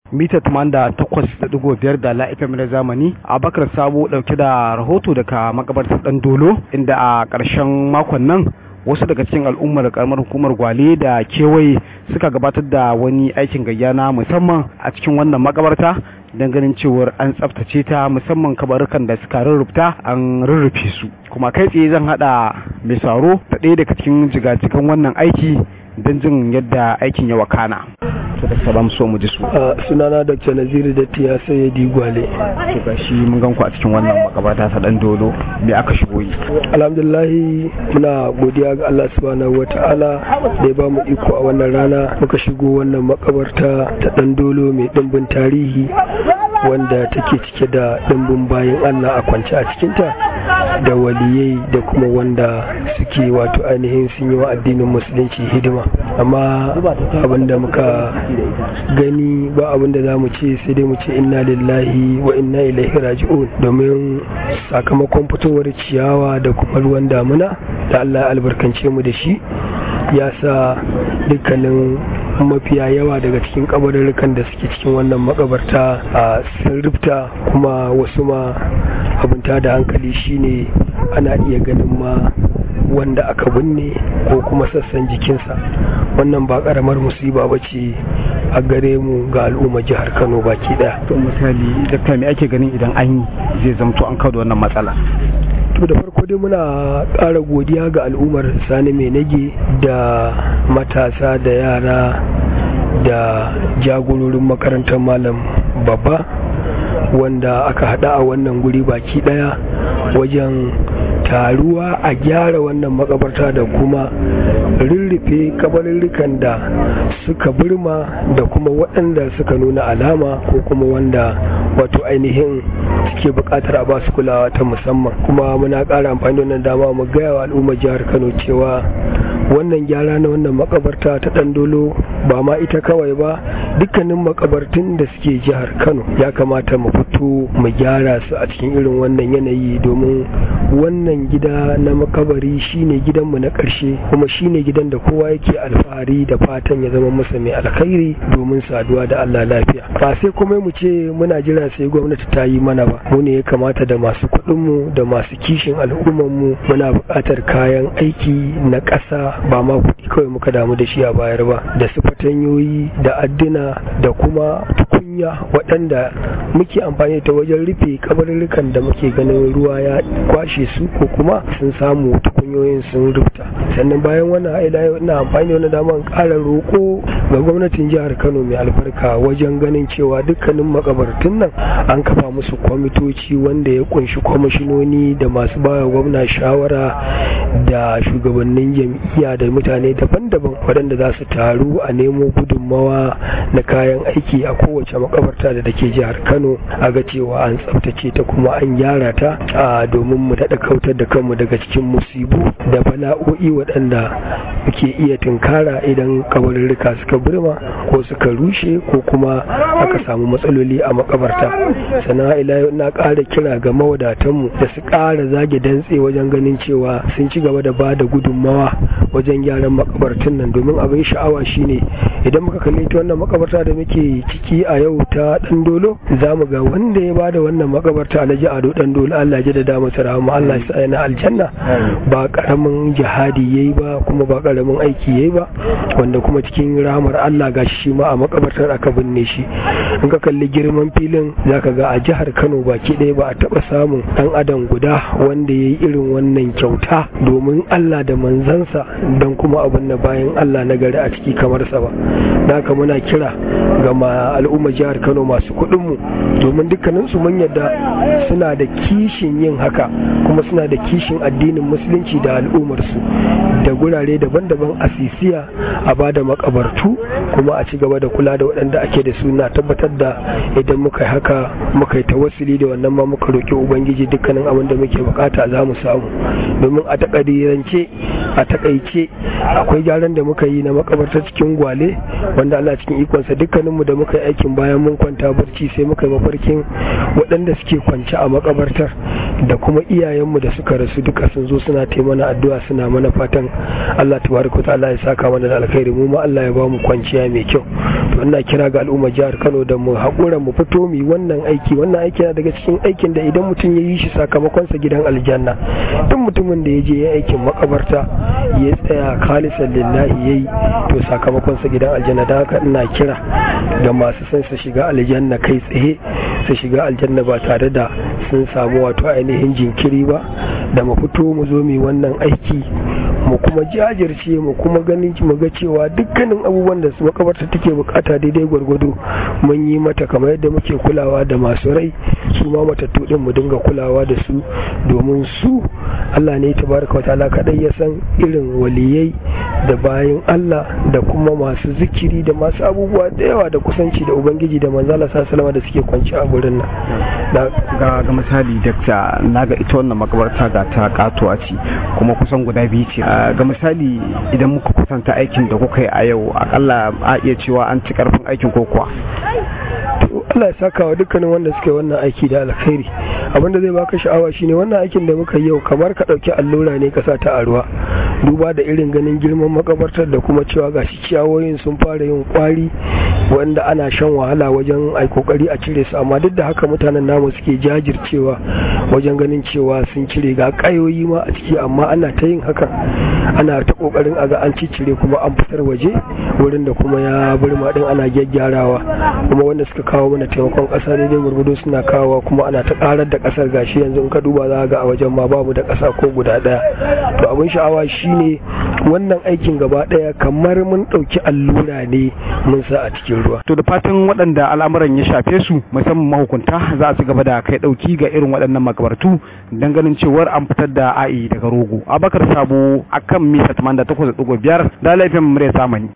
mita 88.5 da la FM na zamani Abakar Sabo dauke da rahoto daga makabartar Dan Dolo inda a ƙarshen makon nan wasu daga cikin al'ummar karamar hukumar gwale da kewaye suka gabatar da wani aikin gayya na musamman a cikin wannan makabarta don ganin cewar an tsaftace ta musamman kabarukan da suka rurrufta an rurrufe su kuma kai tsaye zan hada mai saro da ɗaya daga cikin jigajigan wannan aiki don jin yadda aikin ya wakana to da salam so mu ji su sunana dr naziru da tiya sai di gwale to gashi mun gan ku a cikin wannan makabarta ta dan dolo me aka shigo yi alhamdulillahi muna godiya ga Allah subhanahu wata'ala da ya ba mu iko a wannan rana muka shigo wannan makabarta ta dan dolo mai dimbin tarihi wanda take cike da dimbin bayan Allah a kwance a cikinta da waliyai da kuma wanda suke wato ainihin sun yi wa addinin musulunci hidima amma abinda muka gani ba abinda za mu ce sai dai mu ce inna lillahi wa inna ilaihi raji'un domin sakamakon fitowar ciyawa da kuma ruwan damuna da Allah ya albarkance mu da shi ya sa dukkanin mafiya yawa daga cikin kabarurrukan da suke cikin wannan makabarta a sun rufta kuma wasu ma abinta da hankali shine ana iya ganin ma wanda aka binne ko kuma sassan jikinsa wannan ba karamar musiba ba ce a gare mu ga al'umma jihar kano baki daya to misali dakta me ake ganin idan an yi zai zamto an kawo da wannan matsala to da farko dai muna ƙara godiya ga al'ummar sani mai nage da matasa da yara da jagororin makarantar malam babba wanda aka hada a wannan guri baki daya wajen taruwa a gyara wannan makabarta da kuma rurrufe kabarurrukan da suka birma da kuma waɗanda suka nuna alama ko kuma wanda wato ainihin suke buƙatar a basu kulawa ta musamman kuma muna ƙara amfani da wannan dama mu gaya wa al'ummar jihar kano cewa wannan gyara na wannan makabarta ta ɗandolo ba ma ita kawai ba dukkanin makabartun da suke jihar kano ya kamata mu fito mu gyara su a cikin irin wannan yanayi domin wannan gida na makabari shine gidanmu na ƙarshe kuma shine gidan da kowa yake alfahari da fatan ya zama masa mai alkhairi domin saduwa da Allah lafiya ba sai kuma mu ce muna jira sai gwamnati ta yi mana ba mu ne ya kamata da masu kuɗinmu da masu kishin al'ummarmu muna buƙatar kayan aiki na ƙasa ba ma kuɗi kawai muka damu da shi a bayar ba da su fatanyoyi da adduna da kuma tukunya waɗanda muke amfani ta wajen rufe kabarurrukan da muke ganin ruwa ya kwashe su ko kuma sun samu tukunyoyin sun rubuta sannan bayan wannan haila yau ina amfani da wani daman ƙara roƙo ga gwamnatin jihar kano mai albarka wajen ganin cewa dukkanin makabartun nan an kafa musu kwamitoci wanda ya kunshi kwamishinoni da masu bawa gwamna shawara da shugabannin jam'iyya da mutane daban-daban waɗanda za su taru a nemo gudunmawa na kayan aiki a kowace makabarta da take jihar kano a ga cewa an tsaftace ta kuma an gyara ta domin mu daɗa kautar da kanmu daga cikin musibu da bala'o'i waɗanda muke iya tunkara idan kabarurruka suka burma ko suka rushe ko kuma aka samu matsaloli a makabarta sannan ila yau ina ƙara kira ga mawadatanmu da su ƙara zage dantse wajen ganin cewa sun ci gaba da ba da gudunmawa wajen gyaran makabartun nan domin abin sha'awa shine idan muka kalli ta wannan makabarta da muke ciki a yau ta dan dolo za mu ga wanda ya bada wannan makabarta alhaji ado dan dolo Allah ya da masa rahama Allah ya sa na aljanna ba karamin jihadi yayi ba kuma ba karamin aiki yayi ba wanda kuma cikin rahamar Allah gashi shi ma a makabartar aka binne shi in ka kalli girman filin zaka ga a jihar Kano baki ɗaya ba a taba samun dan adam guda wanda yayi irin wannan kyauta domin Allah da manzansa don kuma abin da bayan Allah na gari a ciki kamar sa ba haka muna kira ga al'ummar jihar Kano masu kuɗin mu domin dukkanin su mun yadda suna da kishin yin haka kuma suna da kishin addinin musulunci da al'ummar su da gurare daban-daban a sisiya a bada makabartu kuma a ci gaba da kula da waɗanda ake da suna tabbatar da idan muka yi haka muka yi tawassuli da wannan ma muka roƙi ubangiji dukkanin abin da muke bukata za mu samu domin a takadirance a takaice akwai gyaran da muka yi na makabarta cikin gwale wanda Allah cikin ikonsa dukkaninmu da muka yi aikin bayan mun kwanta barci sai muka yi mafarkin waɗanda suke kwance a makabartar da kuma iyayenmu da suka rasu duka sun zo suna taimana addu'a suna mana fatan Allah tabaraka ta'ala ya saka mana da alkhairi mu ma Allah ya ba mu kwanciya mai kyau to ina kira ga al'umma jihar Kano da mu haƙura mu fito mu wannan aiki wannan aiki na daga cikin aikin da idan mutum ya yi shi sakamakon sa gidan aljanna duk mutumin da ya je ya aikin makabarta ya tsaya khalisan lillahi yayi to sakamakon sa gidan aljanna da haka ina kira ga masu son su shiga aljanna kai tsaye su shiga aljanna ba tare da sun samu wato ainihin jinkiri ba da mu fito mu zo mu wannan aiki mu kuma jajirce mu kuma ganin mu ga cewa dukkanin abubuwan da su makabarta take bukata daidai gwargwado mun yi mata kamar yadda muke kulawa da masu rai su ma matattu din mu dinga kulawa da su domin su Allah ne tabaraka wa ta'ala kadai ya san irin waliyai da bayan Allah da kuma masu zikiri da masu abubuwa da yawa da kusanci da ubangiji da manzala sallallahu da suke kwanci a gurin nan ga ga misali dakta naga ita wannan makabarta ga ta katuwa ce kuma kusan guda biyu ce ga misali idan muka kusanta aikin da kuka yi a yau akalla a iya cewa an ci karfin aikin ko kuwa Allah ya saka wa dukkanin wanda suke wannan aiki da alkhairi abinda zai baka sha'awa shine wannan aikin da muka yau kamar ka dauki allura ne ka sa ta a ruwa duba da irin ganin girman makabartar da kuma cewa gashi ciyawoyin sun fara yin kwari wanda ana shan wahala wajen ai kokari a cire su amma duk da haka mutanen namu suke jajircewa wajen ganin cewa sun cire ga kayoyi ma a ciki amma ana ta yin hakan ana ta kokarin a ga an cire kuma an fitar waje wurin da kuma ya burma din ana gyaggyarawa kuma wanda suka kawo mana taimakon kasa daidai gurgudu suna kawowa kuma ana ta karar da kasar gashi yanzu in ka duba za ga a wajen ma babu da kasa ko guda daya to abin sha'awa shine wannan aikin gaba daya kamar mun dauki allura ne mun sa a cikin ruwa to da fatan waɗanda al'amuran ya shafe su musamman mahukunta za su gaba da kai dauki ga irin waɗannan makabartu dan ganin cewar an fitar da a'i daga rogo abakar sabo akan mita 88.5 da laifin murya samani